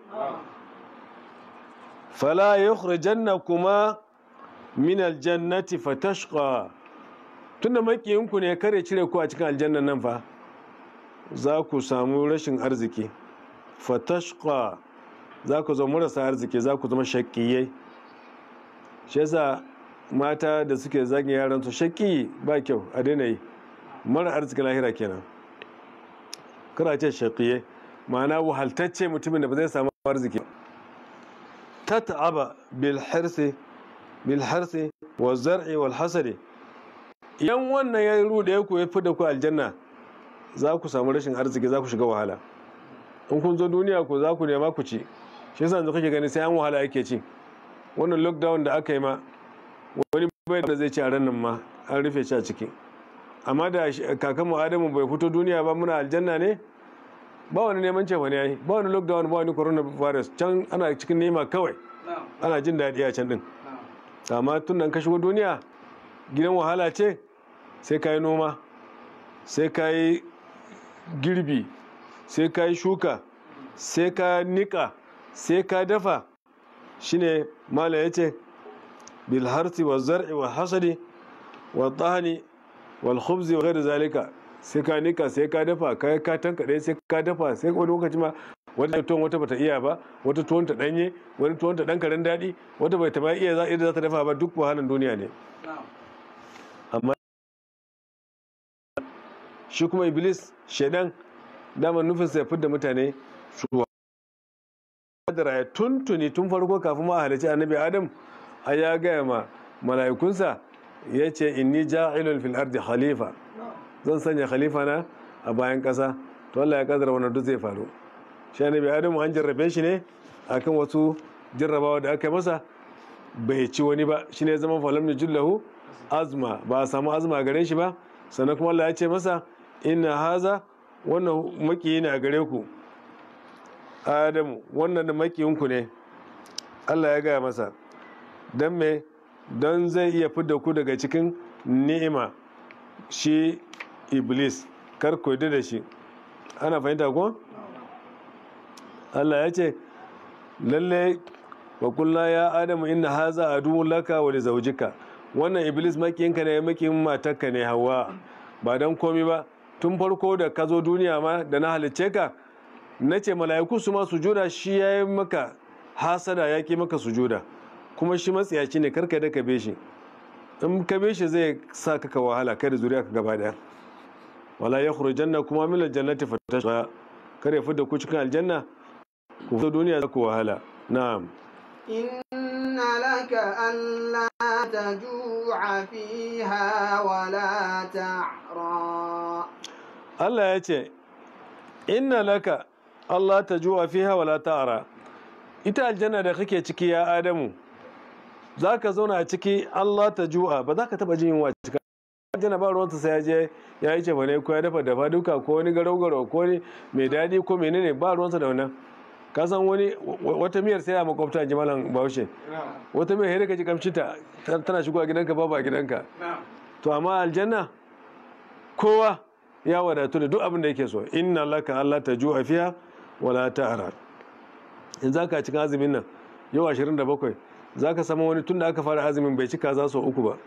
fala yukhrijannakuma min aljannati fatashqa tunda makiyinku ne kare cire ku a cikin aljannan nan fa za ku samu rashin arziki fatashqa za ku zama marasa arziki za ku zama shakkiyai shi yasa mata da suke zagin yaran su shakki ba kyau a daina yi mara arziki lahira kenan kana ce shakkiyai ma'ana wahaltacce mutumin da ba zai samu arziki ta ta'aba bil hirsi bilharsi wa zar'i wal hasadi idan wannan ya rude ku ya fida ku aljanna za ku samu rashin arziki za ku shiga wahala in kun zo duniya ku za ku nema ku ci shi yasa yanzu kake gani sai an wahala ake ci wannan lockdown da aka yi ma wani bai da zai ci a ran nan ma an rufe shi a ciki amma da kakan mu adamu bai fito duniya ba muna aljanna ne ba wani neman cefa ne yayi ba wani lockdown ba wani coronavirus can ana cikin nema kawai ana jin daɗi a can din amma tun nan ka shigo duniya gidan wahala ce sai ka yi noma sai ka yi girbi sai ka yi shuka sai ka nika sai ka dafa shine mala ya ce bilharsi wa zar'i wa hasadi wa tsani wal khubzi wa ghairi zalika sai ka nika sai ka dafa ka ka tankaɗe sai ka dafa sai wani lokaci ma wata tuwon wata bata iya ba wata tuwon ta danye wani tuwon ta dan karen daɗi wata bai taba iya za za ta dafa ba duk wahalan duniya ne amma shi kuma iblis shaidan dama nufin sa ya fidda mutane su da ya tuntuni tun farko kafin ma halarci annabi adam a ya gaya ma mala'ikunsa ya ce inni ja'ilun fil ardi khalifa zan sanya khalifa na a bayan ƙasa to Allah ya kadara wannan duk zai faru shi annabi adamu an jarrabe shi ne akan wasu jarrabawa da aka yi masa bai ci wani ba shine zama falam ne jullahu azma ba a samu azma gare shi ba sannan kuma Allah ya ce masa inna haza wannan makiyi ne a gare ku adamu wannan da makiyinku ne allah ya gaya masa don me don zai iya fidda ku daga cikin ni'ima shi iblis kar ku yarda da shi ana fahimta ko allah ya ce lalle wa kulla ya adamu inna haza aduwwun laka wa li zawjika wannan iblis makiyinka ne makiyin matarka ne hawa ba dan komi ba tun farko da ka zo duniya ma da na halicce ka na ce mala'iku su ma sujuda shi ya yi maka hasada ya ki maka sujuda kuma shi matsiyaci ne karka da ka be shi in ka be shi zai sa ka wahala kai da zuriya ka gaba daya wala ya janna kuma min aljannati fatashqa kare fidda ku cikin aljanna ku fito duniya za ku wahala na'am إن لك ألا تجوع فيها ولا تعرى Allah ya ce inna laka Allah ta juwa fiha wala ta'ara ita aljanna da kake ciki ya Adamu za ka zauna a ciki Allah ta juwa ba za ka taba jin yunwa cika aljanna ba ruwanta sai ya je ya yi cefa ne ko ya dafa dafa duka ko wani garau garau ko wani mai daɗi ko menene ba ruwansa da wannan ka san wani wata miyar sai a makwabta ji malam bahaushe wata miyar sai ka ji kamshi ta tana shigo a gidanka babu a gidanka to amma aljanna kowa ya wadatu da duk abin da yake so inna laka Allah ta ju'a fiha wala ta'ara in za ka cikin azumin nan yau 27 za ka samu wani tun da aka fara azumin bai ci kaza sau uku ba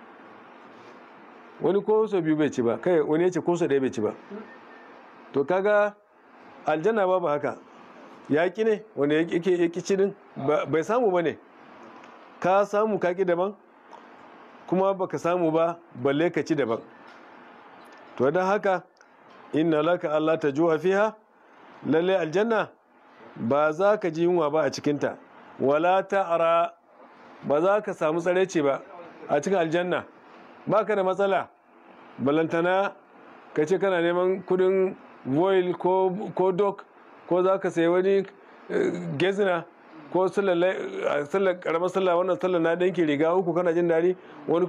wani ko sau biyu bai ci ba kai wani ya ce ko sau ɗaya bai ci ba to kaga aljanna babu haka ya ki ne wanda yake ya ki cinin bai samu ba ne ka samu ka ki daban kuma baka samu ba balle ka ci daban to don haka inna laka Allah ta juwa fiha lalle aljanna ba za ka ji yunwa ba a cikinta wala ta'ara ba za ka samu tsareci ba a cikin aljanna ba ka da matsala balantana ka ce kana neman kudin voil ko dok ko za ka sayi wani gezina ko sallar karamar sallah wannan sallar na ɗanki riga uku kana jin daɗi wani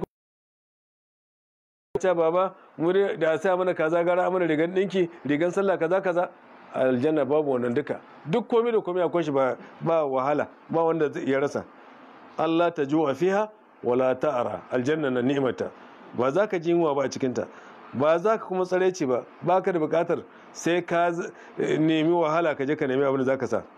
ce baba mu da sai mana kaza gara mana rigan dinki rigan sallah kaza kaza aljanna babu wannan duka duk komai da komai akwai shi ba ba wahala ba wanda zai iya rasa Allah ta ju'a fiha wala ta'ara aljanna na ni'mata ba za ka ji yunwa ba a cikin ta ba za ka kuma tsareci ba ba ka da bukatar sai ka nemi wahala ka je ka nemi abin da za ka sa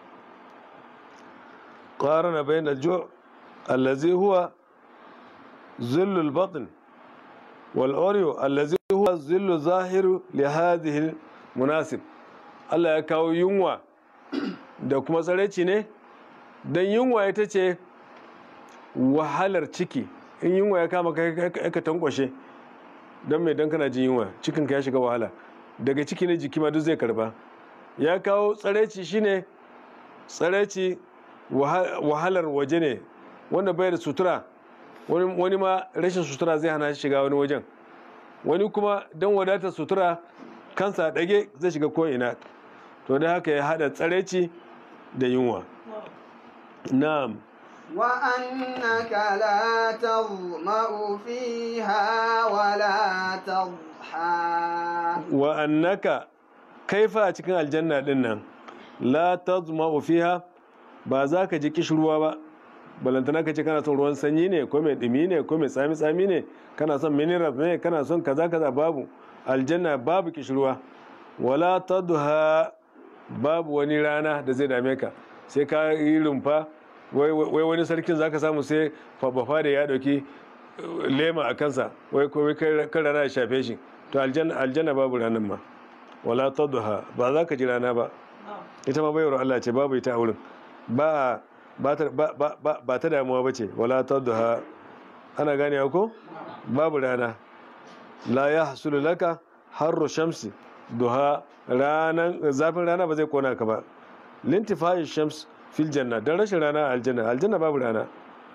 qarana bayna al-ju' allazi huwa zillul batn والأوريو الذي هو الظل ظاهر لهذه المناسب Allah ya kawo yunwa da kuma tsaraici ne don yunwa ita ce wahalar ciki in yunwa ya kama ka tankwashe don mai don kana jin yunwa cikinka ya shiga wahala daga ciki ne jiki ma duk zai karba ya kawo tsaraici shine tsaraici wahalar waje ne wanda bai da sutura wani ma rashin sutura zai hana shi shiga wani wajen wani kuma don wadatar sutura kansa ɗage zai shiga ko'ina to da haka ya haɗa tsareci da yunwa na'am وأنك لا تظمأ فيها ولا تضحى wa annaka kaifa a cikin aljanna din nan la tazma'u fiha ba za ka ji kishirwa ba balantana ka ce kana son ruwan sanyi ne ko mai dumi ne ko mai tsami tsami ne kana son minerals ne kana son kaza kaza babu aljanna babu kishirwa wala tadha babu wani rana da zai dame ka sai ka yi rumfa wai wani sarkin zaka samu sai fabafa da ya dauki lema a kansa wai ko kan rana ya shafe shi to aljanna babu ranar ma wala tadha ba za ka ji rana ba ita ma bayar Allah ce babu ita a wurin ba ba ta damuwa ba ce wala tadha ana gane ko babu rana la ya hasulu laka harru shamsi duha ranan zafin rana ba zai kona ka ba lintifa'i shams fil janna dan rashin rana a aljanna aljanna babu rana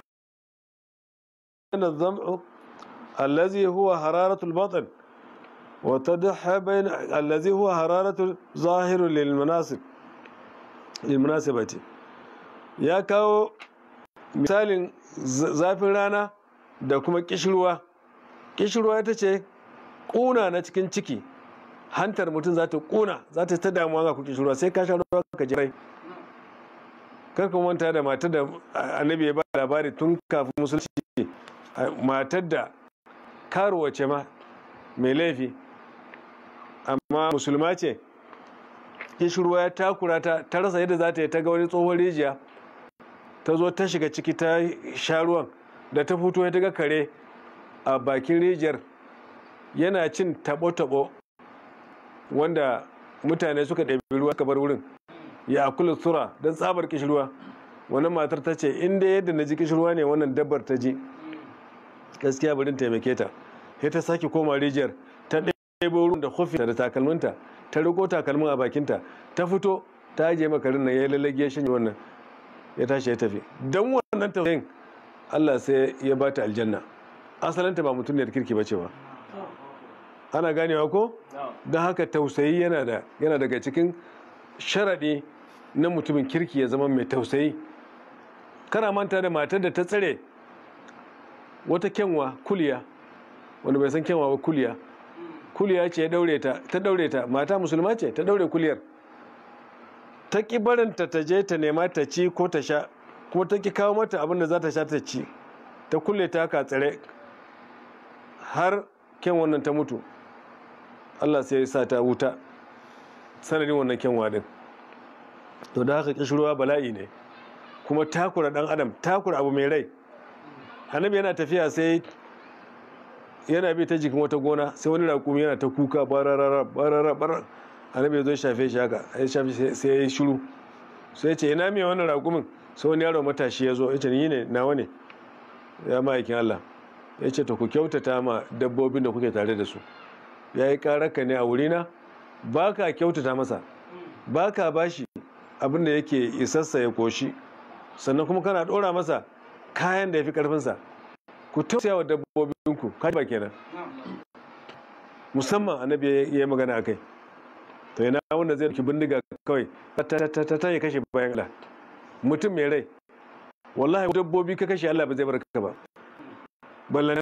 الظمأ الذي هو حرارة البطن وتضحى بين الذي هو حرارة ظاهر للمناسب للمناسبة ya kawo misalin zafin rana da kuma kishirwa kishirwa ita ce ƙuna na cikin ciki hantar mutum za ta kuna za ta ta damuwa ga kuke shirwa sai ka sha ruwa ka ji rai kar ka manta da matar da annabi ya ba labari tun kafin musulunci matar da karuwa ce ma mai laifi amma musulma ce kishirwa ya takura ta ta rasa yadda za ta yi ta ga wani tsohon rijiya ta zo ta shiga ciki ta sha ruwan da ta fito ya ga kare a bakin rijiyar yana cin tabo-tabo wanda mutane suka ɗabi ruwa ka bar wurin ya akula sura don tsabar kishirwa wani matar ta ce inda yadda na ji kishirwa ne wannan dabbar ta ji gaskiya barin taimake ta sai ta sake koma rijiyar ta ɗebo ruwan da hufinta da takalminta ta riko takalmin a bakinta ta fito ta ajiye makarin nan ya lalage ya shanye wannan ya tashi ya tafi don wannan tausayin Allah sai ya ba ta aljanna asalinta ba mutum ne da kirki ba ce ba ana ganewa ko don haka tausayi yana da yana daga cikin sharaɗi na mutumin kirki ya zama mai tausayi kana manta da matar da ta tsare wata kyanwa kuliya wanda bai san kyanwa ba kuliya kuliya ce ya daure ta ta daure ta mata musulma ce ta daure kuliyar ta ki barinta ta je ta nema ta ci ko ta sha ko ta ki kawo mata abin da za ta sha ta ci ta kulle ta ka tsare har kyan wannan ta mutu Allah sai ya sa ta wuta sanadin wannan kyanwa din to da haka kishirwa bala'i ne kuma takura dan adam takura abu mai rai annabi yana tafiya sai yana bi ta jikin wata gona sai wani raƙumi yana ta kuka bararara bararara barar annabi ya zo shafe shi haka ya shafe sai ya yi shiru sai ya ce ina mai wannan raƙumin sai wani yaro matashi ya zo ya ce ni ne nawa ne ya ma'aikin Allah ya ce ta ku kyautata ma dabbobin da kuke tare da su ya yi karaka ne a wurina ba ka kyautata masa ba ka bashi abin da yake isassa ya koshi sannan kuma kana ɗora masa kayan da ya fi ƙarfinsa ku tausaya wa dabbobinku kaji ba kenan musamman annabi ya yi magana a kai to yana wanda zai ɗauki bindiga kawai ta ta ya kashe bayan Allah mutum mai rai wallahi dabbobi ka kashe Allah ba zai barka ba ballana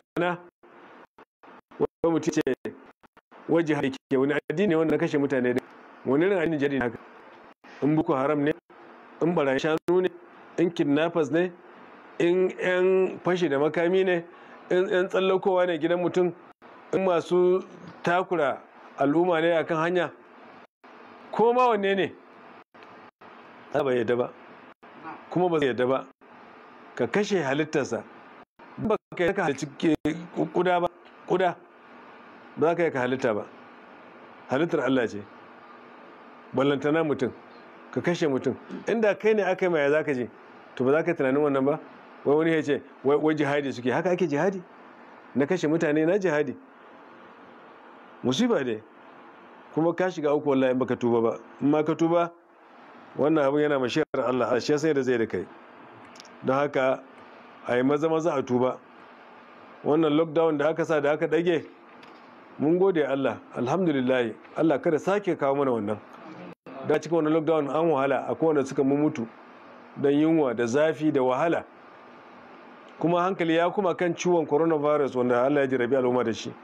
wani mutum ce waje haike wani addini wanda na kashe mutane da wani irin addini jadi haka in buku haram ne in barayin shanu ne in kidnappers ne in yan fashi da makami ne in yan tsallakowa ne gidan mutum in masu takura al'umma ne akan hanya ko ma wanne ne ba yadda ba kuma ba zai yadda ba ka kashe halittarsa ba ka yi ka halitta kuda ba kuda ba za ka yi ka halitta ba halittar Allah ce ballantana mutum ka kashe mutum inda kai ne aka yi maya za ka je to ba za ka yi tunanin wannan ba wai wani ya ce wai jihadi suke haka ake jihadi na kashe mutane na jihadi musiba ne kuma ka shiga uku wallahi in baka tuba ba in ma ka tuba wannan abin yana mashiyar Allah a shi sai da zai da kai don haka a yi maza maza a tuba wannan lockdown da aka sa da aka dage mun gode Allah alhamdulillah Allah kada sake kawo mana wannan da cikin wannan lockdown an wahala a kowane suka mutu don yunwa da zafi da wahala kuma hankali ya kuma kan ciwon coronavirus wanda Allah ya jirabi al'umma da shi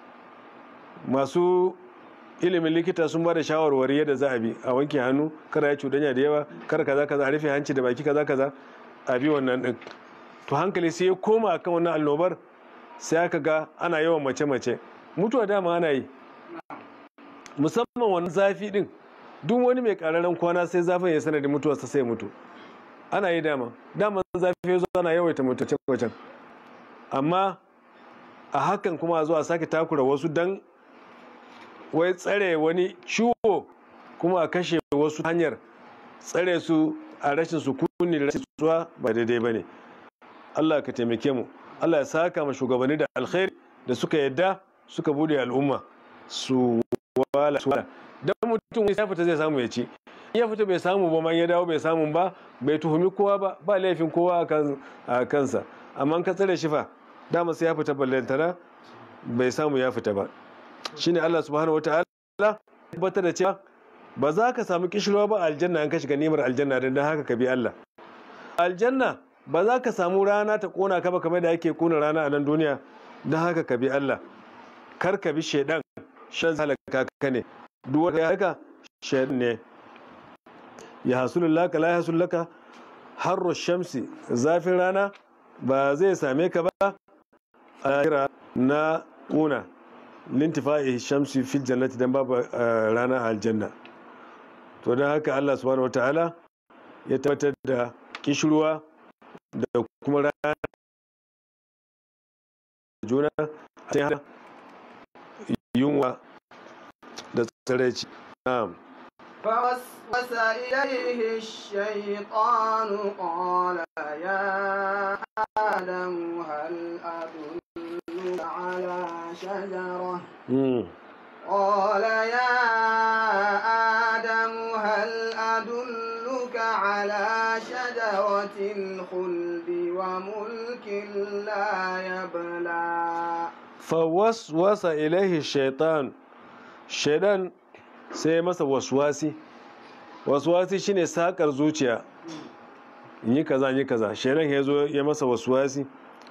masu ilimin likita sun ba da shawarwari yadda za a bi a wanke hannu kada ya cuɗanya da yawa kada kaza kaza a rufe hanci da baki kaza kaza a bi wannan din to hankali sai ya koma akan wannan annobar sai aka ga ana yawan mace mace mutuwa dama ana yi musamman wannan zafi din duk wani mai kararren kwana sai zafin ya sanadin mutuwarsa sai mutu ana yi dama dama zafi ya zo ana yawaita mutuwa wajen amma a hakan kuma a zuwa sake takura wasu dan wai tsare wani ciwo kuma a kashe wasu hanyar tsare su a rashin sukuni da rashin tsuwa ba daidai ba ne allah ka taimake mu allah ya saka ma shugabanni da alkhairi da suka yadda suka bude al'umma su wala su wala dan mutum ya fita zai samu ya ci ya fita bai samu ba man ya dawo bai samu ba bai tuhumi kowa ba ba laifin kowa a kansa amma ka tsare shi fa dama sai ya fita ballantana bai samu ya fita ba shine Allah subhanahu wataala tabbatar da cewa ba za ka samu kishirwa ba aljanna an ka shiga nimar aljanna don haka ka bi Allah aljanna ba za ka samu rana ta kona ka ba kamar da ake kona rana a nan duniya don haka ka bi Allah kar ka bi shaidan shan halaka ka ne duk wanda ya haka shaidan ne ya hasulu laka la hasulu laka harro shamsi zafin rana ba zai same ka ba a kira na kuna lintifa'i shamsi fil jannati dan babu rana a aljanna to don haka Allah subhanahu wataala ya tabbatar da kishirwa da kuma rana juna sai hana yunwa da tsaraici na'am فوسوس إليه الشيطان قال يا آدم هل أدلك على شجرة Mm. قال يا آدم هل أدلك على شجرة الخلد وملك لا يبلى fawaswasa ilaihi shaitan shaidan sai ya masa waswasi waswasi shine sakar zuciya in yi kaza in yi kaza shaidan ya zo ya masa waswasi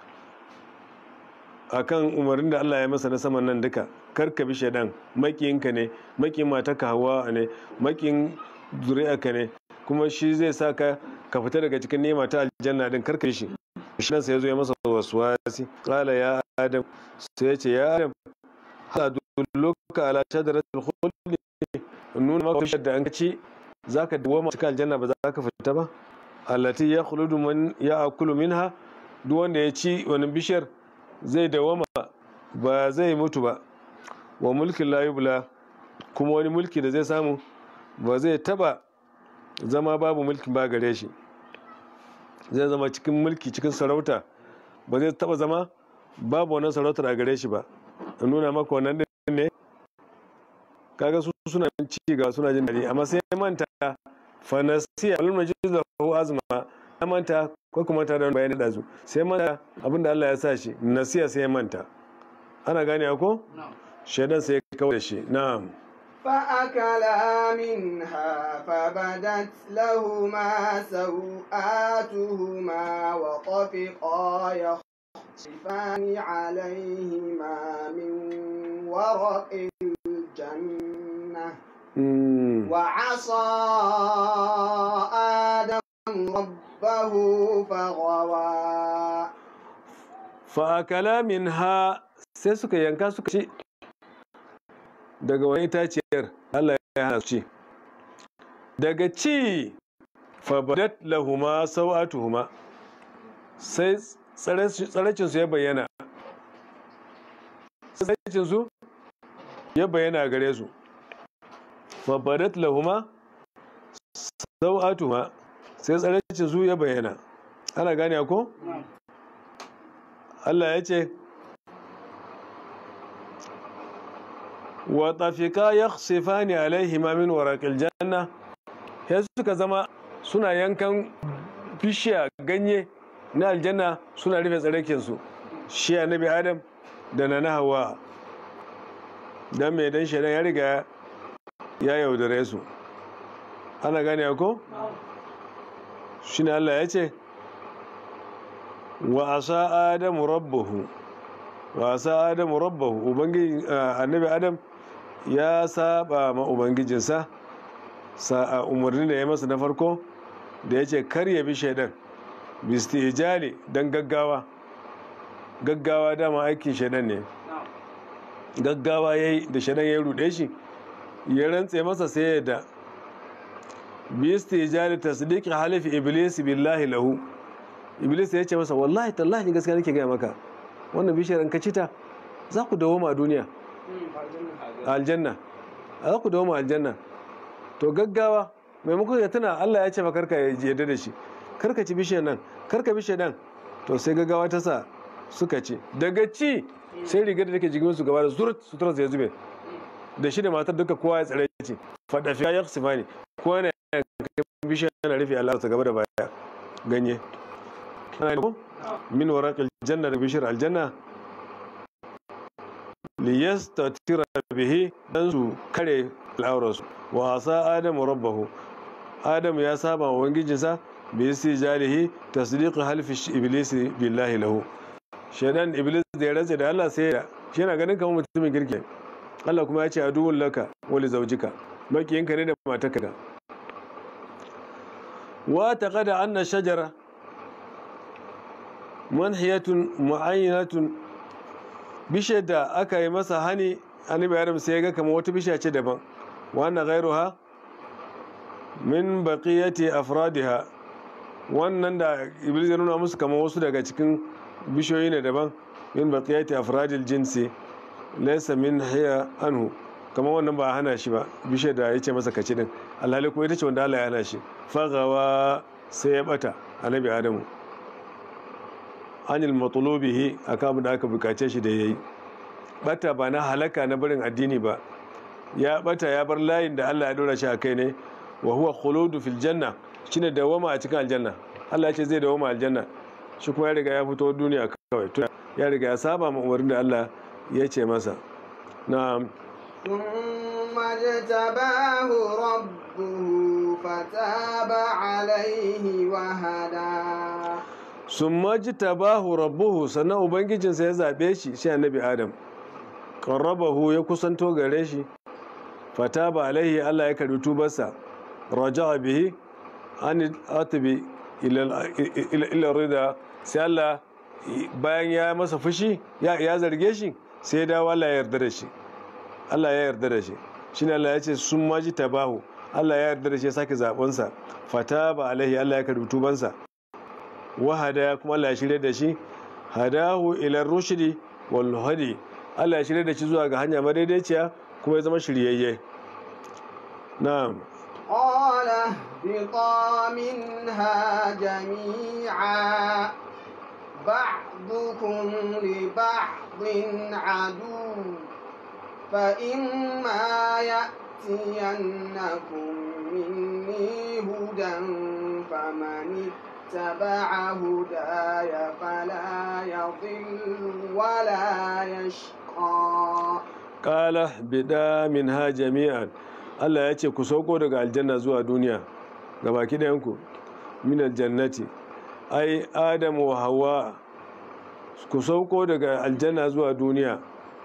akan umarnin da Allah ya masa na saman nan duka kar ka bi shaidan makiyinka ne makiyin matarka hawa ne makiyin zuri'arka ne kuma shi zai sa ka ka fita daga cikin nema ta aljanna din kar ka bi shi shaidan sai ya zo ya masa waswasi qala ya adam sai ya ce ya adam hada dulluka ala shajaratul khuldi nuna maka bishiyar da an ka ci zaka dawo cikin aljanna ba za ka fita ba allati ya khuludu man ya akulu minha duk wanda ya ci wani bishiyar zai dawama ba zai mutu ba wa mulkin la yubla kuma wani mulki da zai samu ba zai taba zama babu mulkin ba gare shi zai zama cikin mulki cikin sarauta ba zai taba zama babu wannan sarautar a gare shi ba in nuna maka wannan din ne kaga su suna ci ga suna jin daɗi amma sai manta fanasiya wal majiz lahu azma ya manta ko kuma ta da bayani da su sai manta abinda Allah ya sa shi nasiya sai ya manta ana gane ko shaidan sai ya kawo da shi na'am فأكلا منها فبدت لهما سوآتهما وطفقا يخصفان عليهما من ورق الجنة Mm. وعصى آدم ربه فغوى fa'akala min ha sai suka yanka suka ci daga wani itaciyar Allah ya hana su ci daga ci fabadat lahuma sau'atuhuma sai tsaracinsu ya bayyana tsaracinsu ya bayyana gare su fabadat lahuma sau'atuhuma sai tsaracinsu ya bayyana ana gane ko? Allah ya ce wa tafika ya sifani alaihi min waraƙil janna ya suka zama suna yankan bishiya ganye na aljanna suna rufe tsarakinsu shi annabi adam da na na hawa don mai dan shaidan ya riga ya yaudare su ana gane ko? shi ne Allah ya ce wa asa adamu rabbahu wa asa adamu rabbahu ubangiji annabi adam ya saba ma ubangijinsa sa umarni da ya masa na farko da ya ce kar ya bi shaidan bistijali don gaggawa gaggawa dama aikin shaidan ne gaggawa ya yi da shaidan ya rude shi ya rantse masa sai ya da bistijali tasdiqi halifi iblis billahi lahu iblis ya ce masa wallahi tallahi ni gaskiya nake gaya maka wannan bishiyar in ka ci ta za ku dawo a duniya a aljanna a za ku dawo a aljanna to gaggawa maimakon ya tuna Allah ya ce fa karka yarda da shi karka ci bishiyar nan karka bishiyar nan to sai gaggawa ta sa suka ci daga ci sai rigar da take jikin su gaba da surat sutura ya zube da shi da matar duka kowa ya tsare ci fadafi ya yaksifani kowa ne bishiyar na rufe Allah ta gaba da baya ganye min waraqil janna da bishir aljanna liyastatira bihi dan su kare al'aurarsu wa asa adamu rabbahu adam ya saba wa ubangijinsa bi istijalihi tasdiqu halfi iblis billahi lahu shaidan iblis da ya rantsa da Allah sai ya shi yana ganin kamar mutumin kirki Allah kuma ya ce aduwwun laka wali zaujika makiyinka ne da matarka da wa taqada anna shajara manhiyatun mu'ayyinatun bishiyar da aka yi masa hani annabi adam sai ya ga kamar wata bishiya ce daban wannan ghairuha min baqiyati afradiha wannan da iblis ya nuna musu kamar wasu daga cikin bishiyoyi ne daban min baqiyati afradil jinsi laysa min hiya anhu kamar wannan ba a hana shi ba bishiyar da ya ce masa kaci din alhali ko ita ce wanda Allah ya hana shi fagawa sai ya bata annabi adamu anil matlubihi akan abin da aka bukace shi da yayi bata ba na halaka na barin addini ba ya bata ya bar layin da Allah ya dora shi a kai ne wa huwa khuludu fil janna shine dawama a cikin aljanna Allah ya ce zai dawama aljanna shi kuma ya riga ya fito duniya kawai tun ya riga ya saba ma umarnin da Allah ya ce masa na'am ثم اجتباه ربه فتاب عليه وهدى summa jitabahu rabbuhu sannan ubangijinsa ya zabe shi shi annabi adam qarrabahu ya kusanto gare shi fataba alaihi Allah ya karbi tubarsa raja'a bihi an atbi ila ila rida sai Allah bayan ya masa fushi ya ya zarge shi sai ya dawo Allah ya yarda da shi Allah ya yarda da shi shine Allah ya ce summa jitabahu Allah ya yarda da shi ya sake zabensa fataba alaihi Allah ya karbi tubansa wahada kuma Allah ya shirya da shi hadahu ila rushdi wal hadi Allah ya shirya da shi zuwa ga hanya madaidaiciya kuma ya zama shiryayye na'am قال اهبطا منها جميعا بعضكم لبعض عدو فإما يأتينكم مني هدى فمن اتبع هداي فلا يضل ولا يشقى qala bida minha jami'an Allah ya ce ku sauko daga aljanna zuwa duniya ga baki ɗayanku min aljannati ai adamu wa hawa ku sauko daga aljanna zuwa duniya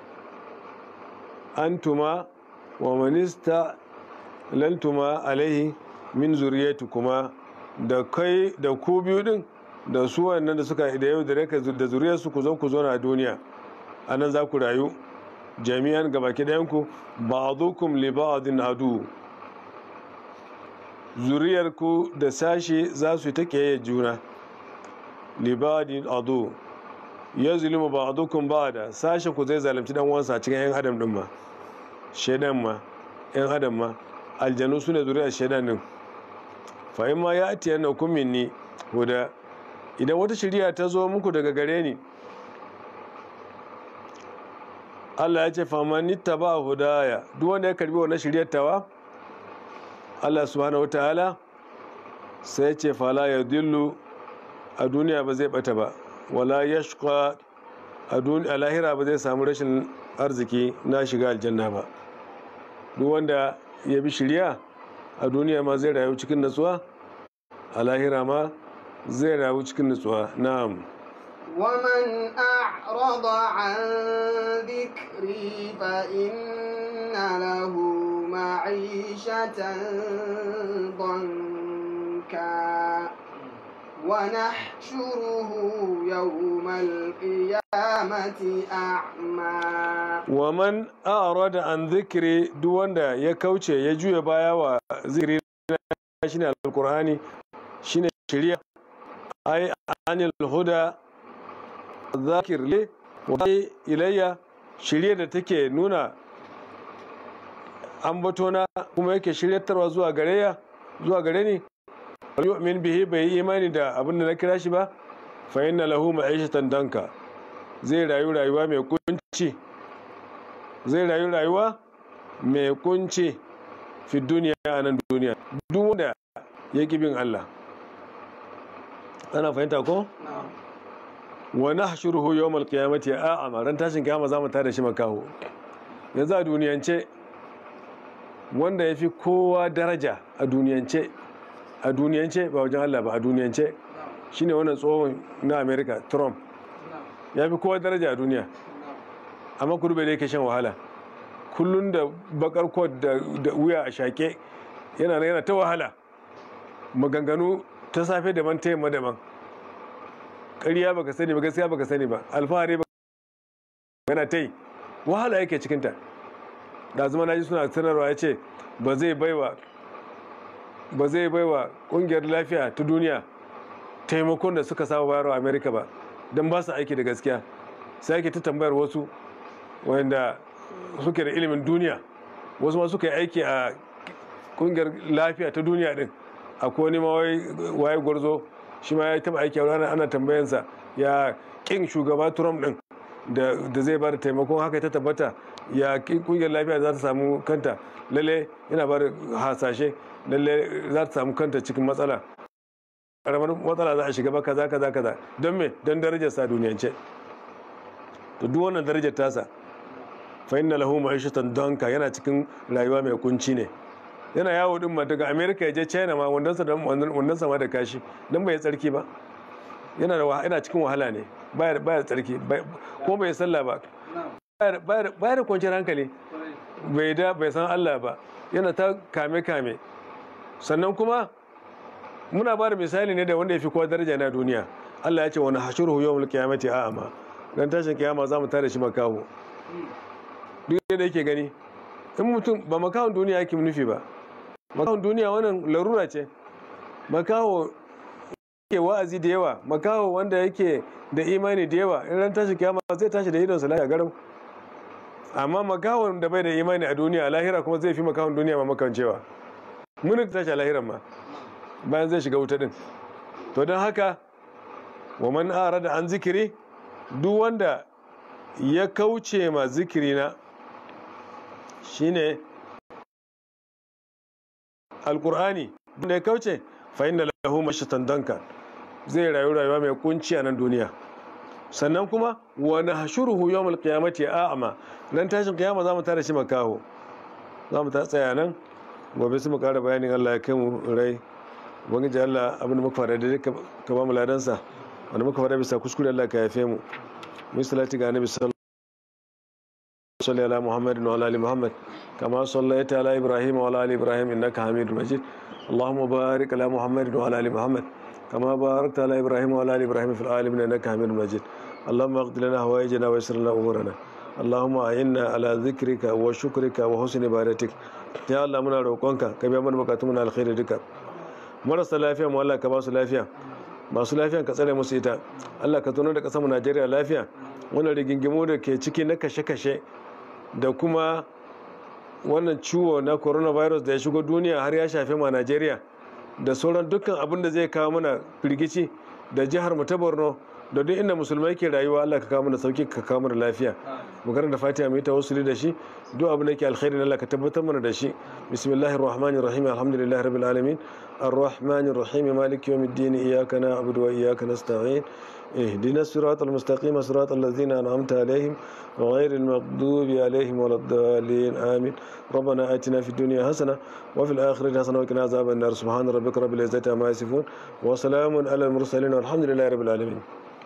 antuma wa manista lantuma alaihi min zuriyatukuma da kai da ku biyu din da su wannan da suka da yau da raka da zuriyarsu ku zo ku zo na duniya anan za ku rayu jami'an gabaki ɗayanku ba'dukum li ba'din adu zuriyarku da sashi za su yi ta kiyaye juna li ba'din adu ya zulmu ba'dukum ba'da sashin ku zai zalunci dan uwansa cikin yan adam din ma shedan ma yan adam ma aljanu su ne zuriyar shedan din fa in ma ya atiya na minni huda idan wata shari'a ta zo muku daga gare ni Allah ya ce famani taba hudaya duk wanda ya karbi wannan shiryar tawa Allah subhanahu wataala sai ya ce fala ya dillu a duniya ba zai bata ba wala yashqa a duniya lahira ba zai samu rashin arziki na shiga aljanna ba duk wanda ya bi shirya a duniya ma zai rayu cikin natsuwa a lahira ma zai rayu cikin natsuwa na'am ومن أعرض عن ذكري فإن له معيشة ضنكا ونحشره يوم القيامة أعمى waman a'rada an zikiri duk wanda ya kauce ya juya baya wa zikiri na shine alkur'ani shine shari'a ai anil huda zakir le wa ilayya shirye da take nuna ambatona kuma yake shiryatarwa zuwa gare ya zuwa gare ni yu'min bihi bai yi imani da abin da na kira shi ba fa inna lahu ma'ishatan danka zai rayu rayuwa mai kunci zai rayu rayuwa mai kunci fi duniya a nan duniya duk wanda ya ƙi bin Allah ana fahimta ko wa nahshuruhu yawmal qiyamati a'ama ran tashin kiyama zamu tada shi makaho yanzu a duniyance wanda yafi kowa daraja a duniyance a duniyance ba wajen Allah ba a duniyance shine wannan tsohon na America Trump ya fi kowa daraja a duniya amma kudu bai da yake shan wahala kullum da bakar kot da wuya a shaƙe yana yana ta wahala maganganu ta safe daban ta yamma daban ƙarya baka sani ba gaskiya baka sani ba alfahari ba yana ta yi wahala yake cikinta da zama na ji suna sanarwa ya ce ba zai baiwa ba zai baiwa ƙungiyar lafiya ta duniya taimakon da suka saba bayarwa amerika ba don ba su aiki da gaskiya sai ake ta tambayar wasu wanda suke da ilimin duniya wasu ma suka yi aiki a ƙungiyar lafiya ta duniya din akwai wani ma waye gwarzo shi ma ya taba aiki a ranar ana tambayansa ya kin shugaba trump din da zai ba da taimakon haka ta tabbata ya kungiyar lafiya za ta samu kanta lalle yana ba da hasashe lalle za ta samu kanta cikin matsala karamar matsala za a shiga ba kaza kaza kaza don me don darajar sa duniyance to duk wannan darajar tasa fa inna lahu ma'ishatan danka yana cikin rayuwa mai kunci ne yana yawo din ma daga america ya je china ma wannan sa wannan sa ma da kashi dan bai tsarki ba yana da yana cikin wahala ne baya baya tsarki ko bai sallah ba baya da kwanciyar hankali bai da bai san Allah ba yana ta kame kame sannan kuma muna ba da misali ne da wanda ya fi kowa daraja na duniya Allah ya ce wani hashuruhu yawmul qiyamati a'ama dan tashin kiyama za mu tare shi makaho duk da yake gani in mutum ba makahon duniya yake nufi ba makahon duniya wannan larura ce makaho ke wa'azi da yawa makaho wanda yake da imani da yawa in ran tashi kiyama zai tashi da idonsa lafiya garau amma makahon da bai da imani a duniya lahira kuma zai fi makahon duniya ma makancewa mun da tashi a lahiran ma bayan zai shiga wuta din to don haka wa man arada an zikiri duk wanda ya kauce ma zikiri na shine alkur'ani da ya kauce fa inna lahu mashatan danka zai rayu rayuwa mai kunci a nan duniya sannan kuma wa nahshuruhu yawmal qiyamati a'ma nan tashin kiyama zamu tare shi makaho zamu ta tsaya nan gobe su mu kara bayanin Allah ya kai mu rai ubangiji Allah abin da muka fara da ka ba mu ladansa wanda muka fara bisa kuskure Allah ka yafe mu mu salati ga annabi sallallahu صل على محمد وعلى ال محمد كما صليت على ابراهيم وعلى ال ابراهيم انك حميد مجيد اللهم بارك على محمد وعلى ال محمد كما باركت على ابراهيم وعلى ال ابراهيم في العالمين انك حميد مجيد اللهم اغفر لنا هوائجنا ويسر لنا امورنا اللهم اعنا على ذكرك وشكرك وحسن عبادتك يا الله muna roƙonka ka biya mana bukatun mu na alkhairi duka marasa lafiya mu Allah ka ba su lafiya masu lafiya ka tsare musu ita Allah ka tuno da kasar mu Najeriya lafiya wannan rigingimu da ke ciki na kashe-kashe da kuma wannan ciwo na coronavirus da ya shigo duniya har ya shafe ma Najeriya da sauran dukkan abin da zai kawo mana firgici da jihar mu ta Borno da duk inda musulmai ke rayuwa Allah ka kawo mana sauki ka kawo mana lafiya mu da Fatiha mu yi tawassuli da shi duk abin da yake alkhairi Allah ka tabbatar mana da shi bismillahir rahmanir rahim alhamdulillahi rabbil alamin arrahmanir rahim maliki yawmiddin iyyaka na'budu wa iyyaka nasta'in اهدنا الصراط المستقيم صراط الذين أنعمت عليهم غير المغضوب عليهم ولا الضالين آمين ربنا آتنا في الدنيا حسنة وفي الآخرة حسنة وقنا عذاب النار سبحان ربك رب العزة عما يصفون وسلام على المرسلين والحمد لله رب العالمين